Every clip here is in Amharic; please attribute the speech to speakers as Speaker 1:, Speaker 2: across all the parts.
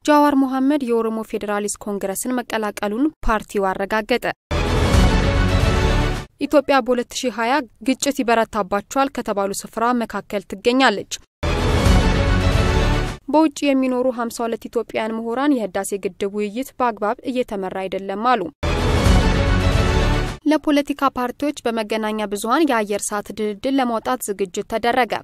Speaker 1: ጃዋር መሐመድ የኦሮሞ ፌዴራሊስት ኮንግረስን መቀላቀሉን ፓርቲው አረጋገጠ። ኢትዮጵያ በ2020 ግጭት ይበረታባቸዋል ከተባሉ ስፍራ መካከል ትገኛለች። በውጭ የሚኖሩ 52 ኢትዮጵያውያን ምሁራን የህዳሴ ግድብ ውይይት በአግባብ እየተመራ አይደለም አሉ። ለፖለቲካ ፓርቲዎች በመገናኛ ብዙኃን የአየር ሰዓት ድልድል ለማውጣት ዝግጅት ተደረገ።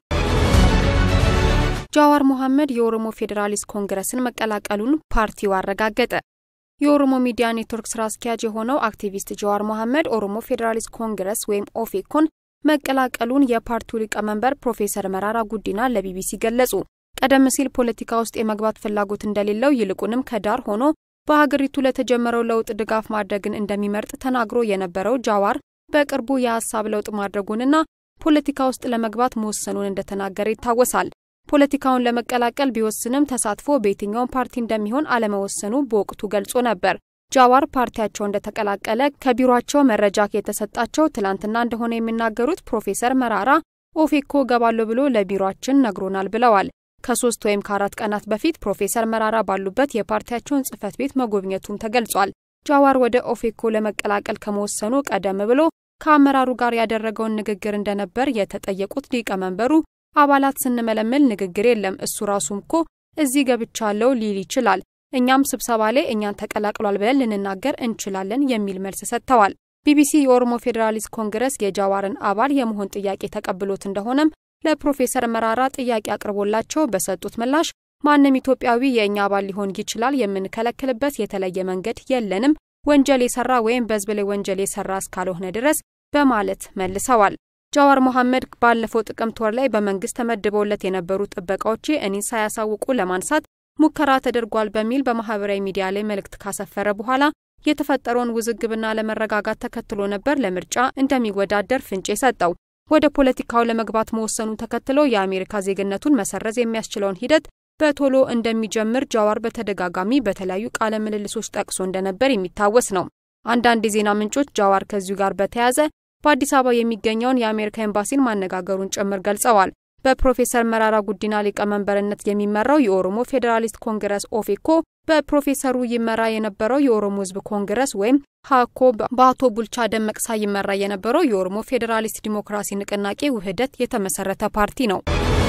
Speaker 1: ጃዋር መሐመድ የኦሮሞ ፌዴራሊስት ኮንግረስን መቀላቀሉን ፓርቲው አረጋገጠ። የኦሮሞ ሚዲያ ኔትወርክ ስራ አስኪያጅ የሆነው አክቲቪስት ጃዋር መሐመድ ኦሮሞ ፌዴራሊስት ኮንግረስ ወይም ኦፌኮን መቀላቀሉን የፓርቲው ሊቀመንበር ፕሮፌሰር መራራ ጉዲና ለቢቢሲ ገለጹ። ቀደም ሲል ፖለቲካ ውስጥ የመግባት ፍላጎት እንደሌለው ይልቁንም ከዳር ሆኖ በሀገሪቱ ለተጀመረው ለውጥ ድጋፍ ማድረግን እንደሚመርጥ ተናግሮ የነበረው ጃዋር በቅርቡ የሀሳብ ለውጥ ማድረጉንና ፖለቲካ ውስጥ ለመግባት መወሰኑን እንደተናገረ ይታወሳል። ፖለቲካውን ለመቀላቀል ቢወስንም ተሳትፎ በየትኛውም ፓርቲ እንደሚሆን አለመወሰኑ በወቅቱ ገልጾ ነበር። ጃዋር ፓርቲያቸው እንደተቀላቀለ ከቢሮቸው መረጃ የተሰጣቸው ትላንትና እንደሆነ የሚናገሩት ፕሮፌሰር መራራ ኦፌኮ ገባለሁ ብሎ ለቢሮችን ነግሮናል ብለዋል። ከሶስት ወይም ከአራት ቀናት በፊት ፕሮፌሰር መራራ ባሉበት የፓርቲያቸውን ጽህፈት ቤት መጎብኘቱም ተገልጿል። ጃዋር ወደ ኦፌኮ ለመቀላቀል ከመወሰኑ ቀደም ብሎ ከአመራሩ ጋር ያደረገውን ንግግር እንደነበር የተጠየቁት ሊቀመንበሩ አባላት ስንመለምል ንግግር የለም፣ እሱ ራሱም እኮ እዚህ ገብቻለሁ ሊል ይችላል፣ እኛም ስብሰባ ላይ እኛን ተቀላቅሏል ብለን ልንናገር እንችላለን የሚል መልስ ሰጥተዋል። ቢቢሲ የኦሮሞ ፌዴራሊስት ኮንግረስ የጃዋርን አባል የመሆን ጥያቄ ተቀብሎት እንደሆነም ለፕሮፌሰር መራራ ጥያቄ አቅርቦላቸው በሰጡት ምላሽ ማንም ኢትዮጵያዊ የእኛ አባል ሊሆን ይችላል፣ የምንከለክልበት የተለየ መንገድ የለንም፣ ወንጀል የሰራ ወይም በህዝብ ላይ ወንጀል የሰራ እስካልሆነ ድረስ በማለት መልሰዋል። ጃዋር መሐመድ ባለፈው ጥቅምት ወር ላይ በመንግስት ተመድበውለት የነበሩ ጥበቃዎች እኔን ሳያሳውቁ ለማንሳት ሙከራ ተደርጓል በሚል በማህበራዊ ሚዲያ ላይ መልእክት ካሰፈረ በኋላ የተፈጠረውን ውዝግብና ለመረጋጋት ተከትሎ ነበር ለምርጫ እንደሚወዳደር ፍንጭ የሰጠው። ወደ ፖለቲካው ለመግባት መወሰኑ ተከትሎ የአሜሪካ ዜግነቱን መሰረዝ የሚያስችለውን ሂደት በቶሎ እንደሚጀምር ጃዋር በተደጋጋሚ በተለያዩ ቃለ ምልልሶች ጠቅሶ እንደነበር የሚታወስ ነው። አንዳንድ የዜና ምንጮች ጃዋር ከዚሁ ጋር በተያያዘ በአዲስ አበባ የሚገኘውን የአሜሪካ ኤምባሲን ማነጋገሩን ጭምር ገልጸዋል። በፕሮፌሰር መራራ ጉዲና ሊቀመንበርነት የሚመራው የኦሮሞ ፌዴራሊስት ኮንግረስ ኦፌኮ በፕሮፌሰሩ ይመራ የነበረው የኦሮሞ ሕዝብ ኮንግረስ ወይም ሀኮ በአቶ ቡልቻ ደመቅሳ ይመራ የነበረው የኦሮሞ ፌዴራሊስት ዲሞክራሲ ንቅናቄ ውህደት የተመሰረተ ፓርቲ ነው።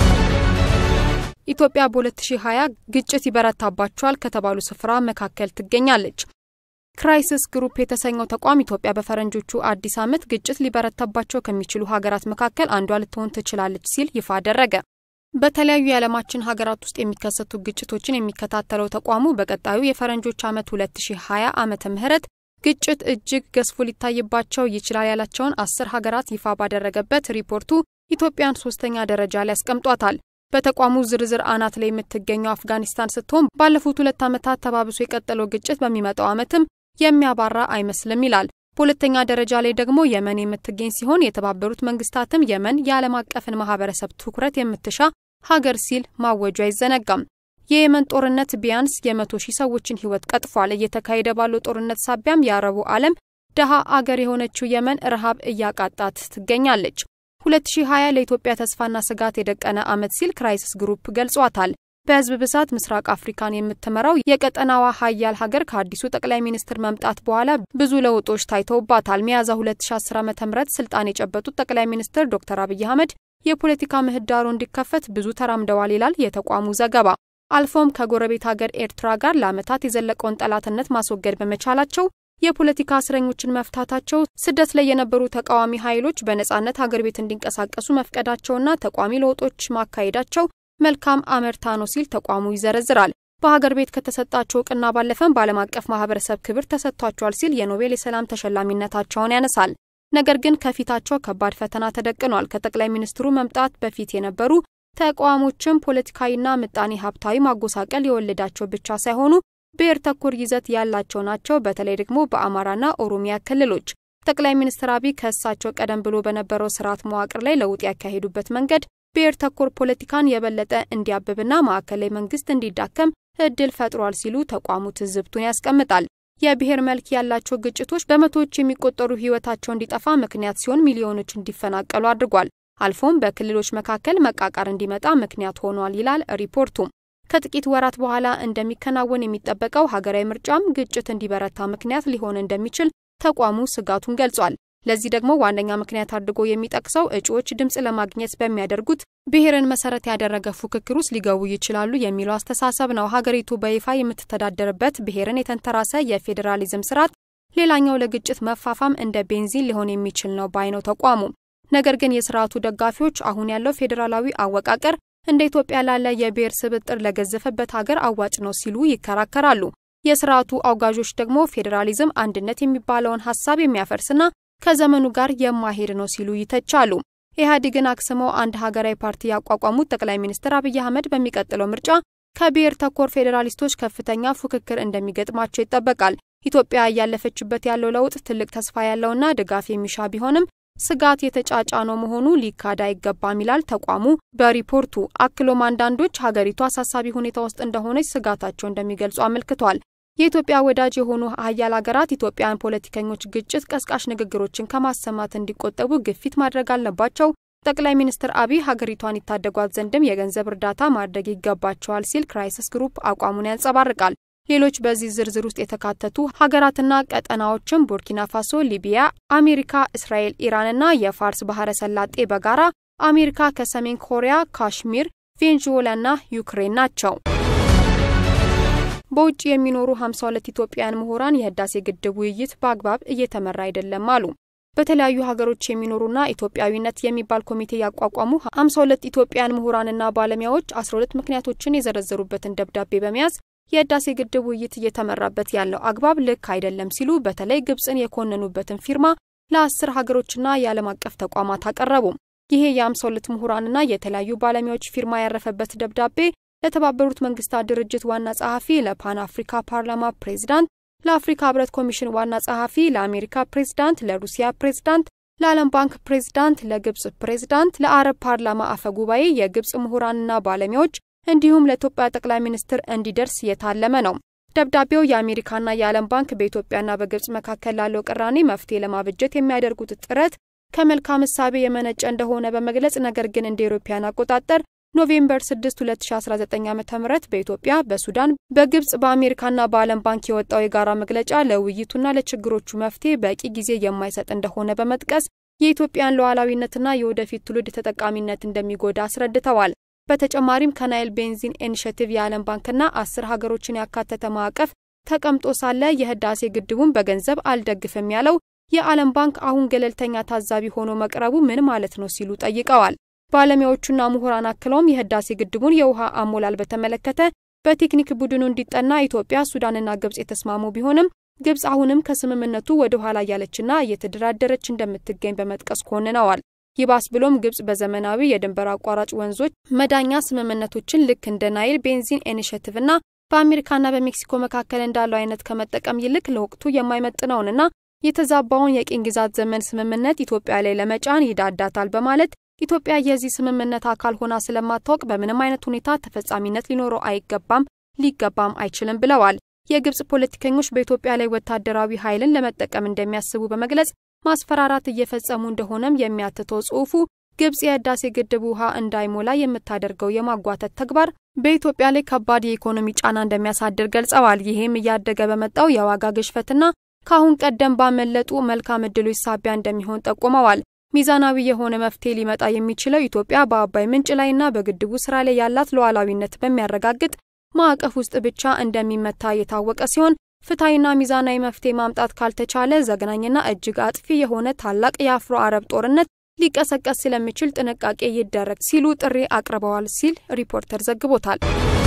Speaker 1: ኢትዮጵያ በ2020 ግጭት ይበረታባቸዋል ከተባሉ ስፍራ መካከል ትገኛለች። ክራይሲስ ግሩፕ የተሰኘው ተቋም ኢትዮጵያ በፈረንጆቹ አዲስ ዓመት ግጭት ሊበረታባቸው ከሚችሉ ሀገራት መካከል አንዷ ልትሆን ትችላለች ሲል ይፋ አደረገ። በተለያዩ የዓለማችን ሀገራት ውስጥ የሚከሰቱ ግጭቶችን የሚከታተለው ተቋሙ በቀጣዩ የፈረንጆች ዓመት 2020 ዓመተ ምህረት ግጭት እጅግ ገዝፎ ሊታይባቸው ይችላል ያላቸውን አስር ሀገራት ይፋ ባደረገበት ሪፖርቱ ኢትዮጵያን ሶስተኛ ደረጃ ላይ ያስቀምጧታል። በተቋሙ ዝርዝር አናት ላይ የምትገኘው አፍጋኒስታን ስትሆን ባለፉት ሁለት ዓመታት ተባብሶ የቀጠለው ግጭት በሚመጣው ዓመትም የሚያባራ አይመስልም ይላል። በሁለተኛ ደረጃ ላይ ደግሞ የመን የምትገኝ ሲሆን የተባበሩት መንግስታትም የመን የዓለም አቀፍን ማህበረሰብ ትኩረት የምትሻ ሀገር ሲል ማወጁ አይዘነጋም። የየመን ጦርነት ቢያንስ የመቶ ሺህ ሰዎችን ህይወት ቀጥፏል። እየተካሄደ ባለው ጦርነት ሳቢያም የአረቡ ዓለም ደሃ አገር የሆነችው የመን ረሃብ እያቃጣት ትገኛለች። 2020 ለኢትዮጵያ ተስፋና ስጋት የደቀነ ዓመት ሲል ክራይሲስ ግሩፕ ገልጿታል። በህዝብ ብዛት ምስራቅ አፍሪካን የምትመራው የቀጠናዋ ሀያል ሀገር ከአዲሱ ጠቅላይ ሚኒስትር መምጣት በኋላ ብዙ ለውጦች ታይተውባታል። ሚያዝያ 2010 ዓ.ም ስልጣን የጨበጡት ጠቅላይ ሚኒስትር ዶክተር አብይ አህመድ የፖለቲካ ምህዳሩ እንዲከፈት ብዙ ተራምደዋል ይላል የተቋሙ ዘገባ። አልፎም ከጎረቤት ሀገር ኤርትራ ጋር ለዓመታት የዘለቀውን ጠላትነት ማስወገድ በመቻላቸው የፖለቲካ እስረኞችን መፍታታቸው፣ ስደት ላይ የነበሩ ተቃዋሚ ኃይሎች በነጻነት ሀገር ቤት እንዲንቀሳቀሱ መፍቀዳቸውና ተቋሚ ለውጦች ማካሄዳቸው መልካም አመርታ ነው ሲል ተቋሙ ይዘረዝራል። በሀገር ቤት ከተሰጣቸው እውቅና ባለፈም በዓለም አቀፍ ማህበረሰብ ክብር ተሰጥቷቸዋል ሲል የኖቤል የሰላም ተሸላሚነታቸውን ያነሳል። ነገር ግን ከፊታቸው ከባድ ፈተና ተደቅኗል። ከጠቅላይ ሚኒስትሩ መምጣት በፊት የነበሩ ተቃዋሞችም ፖለቲካዊና ምጣኔ ሀብታዊ ማጎሳቀል የወለዳቸው ብቻ ሳይሆኑ ብሔር ተኮር ይዘት ያላቸው ናቸው። በተለይ ደግሞ በአማራና ኦሮሚያ ክልሎች ጠቅላይ ሚኒስትር አብይ ከእሳቸው ቀደም ብሎ በነበረው ስርዓት መዋቅር ላይ ለውጥ ያካሄዱበት መንገድ ብሔር ተኮር ፖለቲካን የበለጠ እንዲያብብና ማዕከላዊ መንግስት እንዲዳከም እድል ፈጥሯል ሲሉ ተቋሙ ትዝብቱን ያስቀምጣል። የብሔር መልክ ያላቸው ግጭቶች በመቶዎች የሚቆጠሩ ህይወታቸው እንዲጠፋ ምክንያት ሲሆን ሚሊዮኖች እንዲፈናቀሉ አድርጓል። አልፎም በክልሎች መካከል መቃቃር እንዲመጣ ምክንያት ሆኗል ይላል ሪፖርቱ። ከጥቂት ወራት በኋላ እንደሚከናወን የሚጠበቀው ሀገራዊ ምርጫም ግጭት እንዲበረታ ምክንያት ሊሆን እንደሚችል ተቋሙ ስጋቱን ገልጿል። ለዚህ ደግሞ ዋነኛ ምክንያት አድርጎ የሚጠቅሰው እጩዎች ድምፅ ለማግኘት በሚያደርጉት ብሔርን መሰረት ያደረገ ፉክክር ውስጥ ሊገቡ ይችላሉ የሚለው አስተሳሰብ ነው። ሀገሪቱ በይፋ የምትተዳደርበት ብሔርን የተንተራሰ የፌዴራሊዝም ስርዓት ሌላኛው ለግጭት መፋፋም እንደ ቤንዚን ሊሆን የሚችል ነው ባይ ነው ተቋሙ። ነገር ግን የስርዓቱ ደጋፊዎች አሁን ያለው ፌዴራላዊ አወቃቀር እንደ ኢትዮጵያ ላለ የብሔር ስብጥር ለገዘፈበት ሀገር አዋጭ ነው ሲሉ ይከራከራሉ። የስርዓቱ አውጋዦች ደግሞ ፌዴራሊዝም አንድነት የሚባለውን ሀሳብ የሚያፈርስና ከዘመኑ ጋር የማይሄድ ነው ሲሉ ይተቻሉ። ኢህአዴግን አክስመው አንድ ሀገራዊ ፓርቲ ያቋቋሙት ጠቅላይ ሚኒስትር አብይ አህመድ በሚቀጥለው ምርጫ ከብሔር ተኮር ፌዴራሊስቶች ከፍተኛ ፉክክር እንደሚገጥማቸው ይጠበቃል። ኢትዮጵያ እያለፈችበት ያለው ለውጥ ትልቅ ተስፋ ያለውና ድጋፍ የሚሻ ቢሆንም ስጋት የተጫጫነው መሆኑ ሊካድ አይገባም ይላል ተቋሙ በሪፖርቱ። አክሎም አንዳንዶች ሀገሪቱ አሳሳቢ ሁኔታ ውስጥ እንደሆነች ስጋታቸው እንደሚገልጹ አመልክቷል። የኢትዮጵያ ወዳጅ የሆኑ ሀያል ሀገራት ኢትዮጵያን ፖለቲከኞች ግጭት ቀስቃሽ ንግግሮችን ከማሰማት እንዲቆጠቡ ግፊት ማድረግ አለባቸው። ጠቅላይ ሚኒስትር አብይ ሀገሪቷን ይታደጓት ዘንድም የገንዘብ እርዳታ ማድረግ ይገባቸዋል ሲል ክራይሲስ ግሩፕ አቋሙን ያንጸባርቃል። ሌሎች በዚህ ዝርዝር ውስጥ የተካተቱ ሀገራትና ቀጠናዎችም ቡርኪና ፋሶ፣ ሊቢያ፣ አሜሪካ፣ እስራኤል፣ ኢራንና የፋርስ ባህረ ሰላጤ በጋራ አሜሪካ ከሰሜን ኮሪያ፣ ካሽሚር፣ ቬንዙዌላና ዩክሬን ናቸው። በውጭ የሚኖሩ 52 ኢትዮጵያውያን ምሁራን የህዳሴ ግድብ ውይይት በአግባብ እየተመራ አይደለም አሉ። በተለያዩ ሀገሮች የሚኖሩና ኢትዮጵያዊነት የሚባል ኮሚቴ ያቋቋሙ 52 ኢትዮጵያውያን ምሁራንና ባለሙያዎች 12 ምክንያቶችን የዘረዘሩበትን ደብዳቤ በመያዝ የህዳሴ ግድብ ውይይት እየተመራበት ያለው አግባብ ልክ አይደለም ሲሉ በተለይ ግብፅን የኮነኑበትን ፊርማ ለአስር ሀገሮችና የዓለም አቀፍ ተቋማት አቀረቡ። ይሄ የ52 ምሁራንና የተለያዩ ባለሙያዎች ፊርማ ያረፈበት ደብዳቤ ለተባበሩት መንግስታት ድርጅት ዋና ጸሐፊ፣ ለፓን አፍሪካ ፓርላማ ፕሬዚዳንት፣ ለአፍሪካ ህብረት ኮሚሽን ዋና ጸሐፊ፣ ለአሜሪካ ፕሬዚዳንት፣ ለሩሲያ ፕሬዚዳንት፣ ለዓለም ባንክ ፕሬዚዳንት፣ ለግብጽ ፕሬዚዳንት፣ ለአረብ ፓርላማ አፈ ጉባኤ፣ የግብጽ ምሁራንና ባለሙያዎች እንዲሁም ለኢትዮጵያ ጠቅላይ ሚኒስትር እንዲደርስ የታለመ ነው። ደብዳቤው የአሜሪካና የዓለም ባንክ በኢትዮጵያና በግብጽ መካከል ላለው ቅራኔ መፍትሄ ለማበጀት የሚያደርጉት ጥረት ከመልካም እሳቤ የመነጨ እንደሆነ በመግለጽ ነገር ግን እንደ አውሮፓውያን አቆጣጠር ኖቬምበር 6 2019 ዓ ም በኢትዮጵያ፣ በሱዳን፣ በግብጽ፣ በአሜሪካና በዓለም ባንክ የወጣው የጋራ መግለጫ ለውይይቱና ለችግሮቹ መፍትሄ በቂ ጊዜ የማይሰጥ እንደሆነ በመጥቀስ የኢትዮጵያን ሉዓላዊነትና የወደፊት ትውልድ ተጠቃሚነት እንደሚጎዳ አስረድተዋል። በተጨማሪም ከናይል ቤንዚን ኢኒሽቲቭ የዓለም ባንክና አስር ሀገሮችን ያካተተ ማዕቀፍ ተቀምጦ ሳለ የህዳሴ ግድቡን በገንዘብ አልደግፍም ያለው የዓለም ባንክ አሁን ገለልተኛ ታዛቢ ሆኖ መቅረቡ ምን ማለት ነው ሲሉ ጠይቀዋል። ባለሙያዎቹና ምሁራን አክለውም የህዳሴ ግድቡን የውሃ አሞላል በተመለከተ በቴክኒክ ቡድኑ እንዲጠና ኢትዮጵያ፣ ሱዳንና ግብጽ የተስማሙ ቢሆንም ግብጽ አሁንም ከስምምነቱ ወደ ኋላ እያለችና እየተደራደረች እንደምትገኝ በመጥቀስ ኮንነዋል። ይባስ ብሎም ግብጽ በዘመናዊ የድንበር አቋራጭ ወንዞች መዳኛ ስምምነቶችን ልክ እንደ ናይል ቤንዚን ኢኒሽቲቭና በአሜሪካና በሜክሲኮ መካከል እንዳለው አይነት ከመጠቀም ይልቅ ለወቅቱ የማይመጥነውንና የተዛባውን የቅኝ ግዛት ዘመን ስምምነት ኢትዮጵያ ላይ ለመጫን ይዳዳታል በማለት ኢትዮጵያ የዚህ ስምምነት አካል ሆና ስለማታወቅ በምንም አይነት ሁኔታ ተፈጻሚነት ሊኖረው አይገባም፣ ሊገባም አይችልም ብለዋል። የግብጽ ፖለቲከኞች በኢትዮጵያ ላይ ወታደራዊ ኃይልን ለመጠቀም እንደሚያስቡ በመግለጽ ማስፈራራት እየፈጸሙ እንደሆነም የሚያትተው ጽሑፉ ግብጽ የህዳሴ ግድብ ውሃ እንዳይሞላ የምታደርገው የማጓተት ተግባር በኢትዮጵያ ላይ ከባድ የኢኮኖሚ ጫና እንደሚያሳድር ገልጸዋል። ይህም እያደገ በመጣው የዋጋ ግሽፈትና ከአሁን ቀደም ባመለጡ መልካም እድሎች ሳቢያ እንደሚሆን ጠቁመዋል። ሚዛናዊ የሆነ መፍትሄ ሊመጣ የሚችለው ኢትዮጵያ በአባይ ምንጭ ላይና በግድቡ ስራ ላይ ያላት ሉዓላዊነት በሚያረጋግጥ ማዕቀፍ ውስጥ ብቻ እንደሚመታ የታወቀ ሲሆን ፍትሐዊና ሚዛናዊ መፍትሄ ማምጣት ካልተቻለ ዘግናኝና እጅግ አጥፊ የሆነ ታላቅ የአፍሮ አረብ ጦርነት ሊቀሰቀስ ስለሚችል ጥንቃቄ ይደረግ ሲሉ ጥሪ አቅርበዋል ሲል ሪፖርተር ዘግቦታል።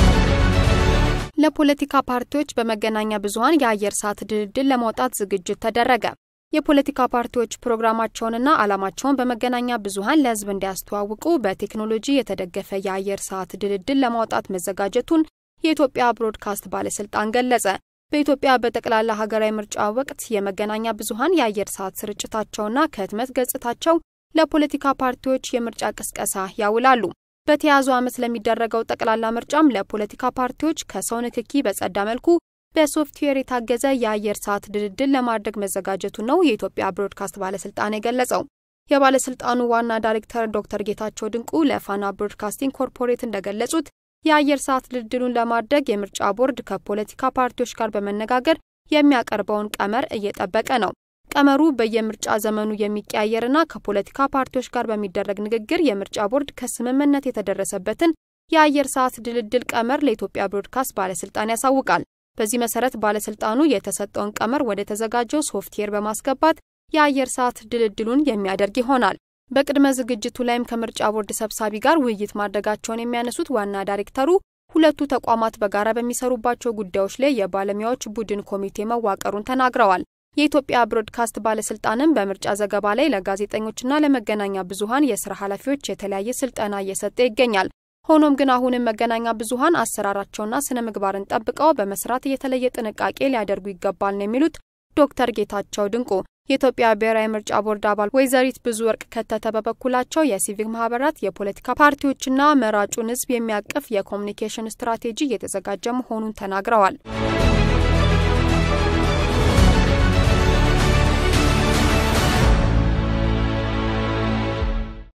Speaker 1: ለፖለቲካ ፓርቲዎች በመገናኛ ብዙኃን የአየር ሰዓት ድልድል ለማውጣት ዝግጅት ተደረገ። የፖለቲካ ፓርቲዎች ፕሮግራማቸውንና ዓላማቸውን በመገናኛ ብዙኃን ለሕዝብ እንዲያስተዋውቁ በቴክኖሎጂ የተደገፈ የአየር ሰዓት ድልድል ለማውጣት መዘጋጀቱን የኢትዮጵያ ብሮድካስት ባለስልጣን ገለጸ። በኢትዮጵያ በጠቅላላ ሀገራዊ ምርጫ ወቅት የመገናኛ ብዙኃን የአየር ሰዓት ስርጭታቸውና ከህትመት ገጽታቸው ለፖለቲካ ፓርቲዎች የምርጫ ቅስቀሳ ያውላሉ። በተያዙ ዓመት ለሚደረገው ጠቅላላ ምርጫም ለፖለቲካ ፓርቲዎች ከሰው ንክኪ በጸዳ መልኩ በሶፍትዌር የታገዘ የአየር ሰዓት ድልድል ለማድረግ መዘጋጀቱ ነው የኢትዮጵያ ብሮድካስት ባለስልጣን የገለጸው። የባለስልጣኑ ዋና ዳይሬክተር ዶክተር ጌታቸው ድንቁ ለፋና ብሮድካስቲንግ ኮርፖሬት እንደገለጹት የአየር ሰዓት ድልድሉን ለማድረግ የምርጫ ቦርድ ከፖለቲካ ፓርቲዎች ጋር በመነጋገር የሚያቀርበውን ቀመር እየጠበቀ ነው። ቀመሩ በየምርጫ ዘመኑ የሚቀያየርና ከፖለቲካ ፓርቲዎች ጋር በሚደረግ ንግግር የምርጫ ቦርድ ከስምምነት የተደረሰበትን የአየር ሰዓት ድልድል ቀመር ለኢትዮጵያ ብሮድካስት ባለስልጣን ያሳውቃል። በዚህ መሰረት ባለስልጣኑ የተሰጠውን ቀመር ወደ ተዘጋጀው ሶፍትዌር በማስገባት የአየር ሰዓት ድልድሉን የሚያደርግ ይሆናል። በቅድመ ዝግጅቱ ላይም ከምርጫ ቦርድ ሰብሳቢ ጋር ውይይት ማድረጋቸውን የሚያነሱት ዋና ዳይሬክተሩ ሁለቱ ተቋማት በጋራ በሚሰሩባቸው ጉዳዮች ላይ የባለሙያዎች ቡድን ኮሚቴ መዋቀሩን ተናግረዋል። የኢትዮጵያ ብሮድካስት ባለስልጣንም በምርጫ ዘገባ ላይ ለጋዜጠኞችና ለመገናኛ ብዙኃን የስራ ኃላፊዎች የተለያየ ስልጠና እየሰጠ ይገኛል። ሆኖም ግን አሁንም መገናኛ ብዙኃን አሰራራቸውና ስነ ምግባርን ጠብቀው በመስራት የተለየ ጥንቃቄ ሊያደርጉ ይገባል ነው የሚሉት ዶክተር ጌታቸው ድንቁ። የኢትዮጵያ ብሔራዊ ምርጫ ቦርድ አባል ወይዘሪት ብዙ ወርቅ ከተተ በበኩላቸው የሲቪክ ማህበራት፣ የፖለቲካ ፓርቲዎችና መራጩን ሕዝብ የሚያቅፍ የኮሚኒኬሽን ስትራቴጂ እየተዘጋጀ መሆኑን ተናግረዋል።